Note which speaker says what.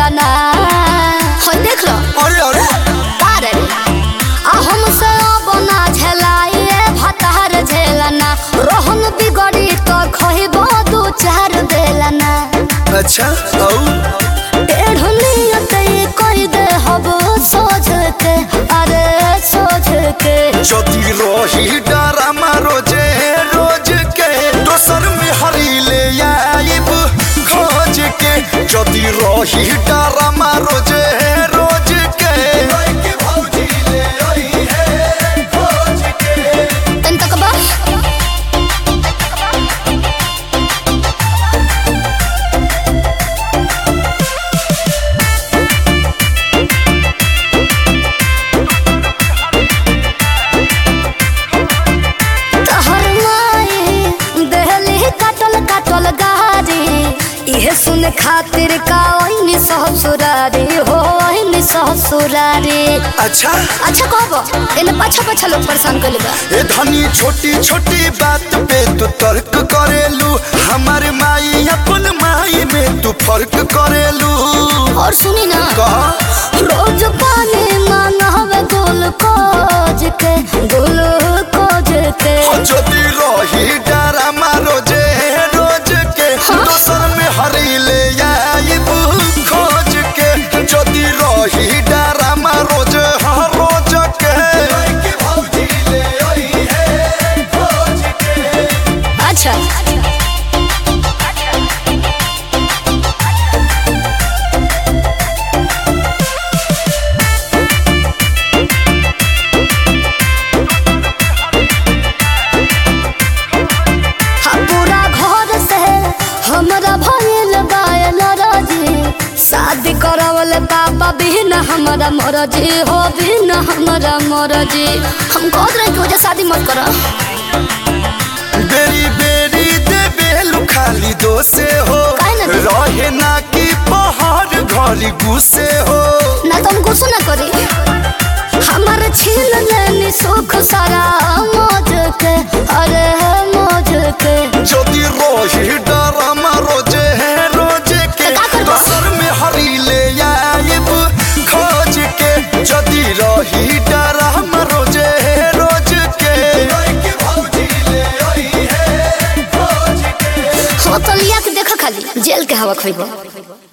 Speaker 1: देला ना हो देख लो
Speaker 2: अरे अरे
Speaker 1: अरे आ हमसे बना झेलाइए भतार झेलना रोहन बिगड़ी तो खइबो दू चार बेलना
Speaker 2: अच्छा औ
Speaker 1: टेढ़ नियत ये कह दे हब सोझ के अरे सोझ के
Speaker 2: যদি রহি ডারামা রোজে রোজ কে দোসর মে হারিলে আইব খোঁজ কে যদি রহি ডারামা রোজে রোজ কে
Speaker 1: तन तक बा तहर माई देहली काटल काटल गारी इहे सुन खातिर का ओइनी ससुरारी हो ओइनी ससुरारी
Speaker 2: अच्छा
Speaker 1: अच्छा कहबो एने पाछा पाछा लोग परेशान कइले बा
Speaker 2: ए धनी छोटी छोटी बात पे तू तर्क करेलू हमारे माई अपन माई में तू फर्क करेलू
Speaker 1: और सुनी ना
Speaker 2: कहा
Speaker 1: रोज पानी मांगवे ग्लूकोज के ग्लूकोज के
Speaker 2: যদি রহি ডারামা রোজে রোজ কে দোসর মে হারিলে আইব খোঁজ কে যদি রহি ডারামা রোজ হ্যাঁ রোজ কে
Speaker 1: अच्छा हाँ, पूरा घर से हमरा भइल बायल राजी शादी करवल बाबा बिन हमरा मरजी हो बिन हमरा मरजी हम कह रहे कि वजह शादी मत करो
Speaker 2: बेरी बेरी दे बेलू खाली दोसे हो
Speaker 1: काहे ना दे?
Speaker 2: रहे ना कि पहाड़ घरी गुस्से हो
Speaker 1: ना तुम गुस्सा ना करी हमारे छीन लेनी सुख सारा मौज के अरे मौज के
Speaker 2: যদি রহি ডারামা রোজে রোজ কে
Speaker 1: का करबो?
Speaker 2: দোসর মে হারিলে আইব খোঁজ কে যদি রহি ডারামা রোজে রোজ কে
Speaker 1: हो तो लिया के देखो खाली जेल के हवा खोइबो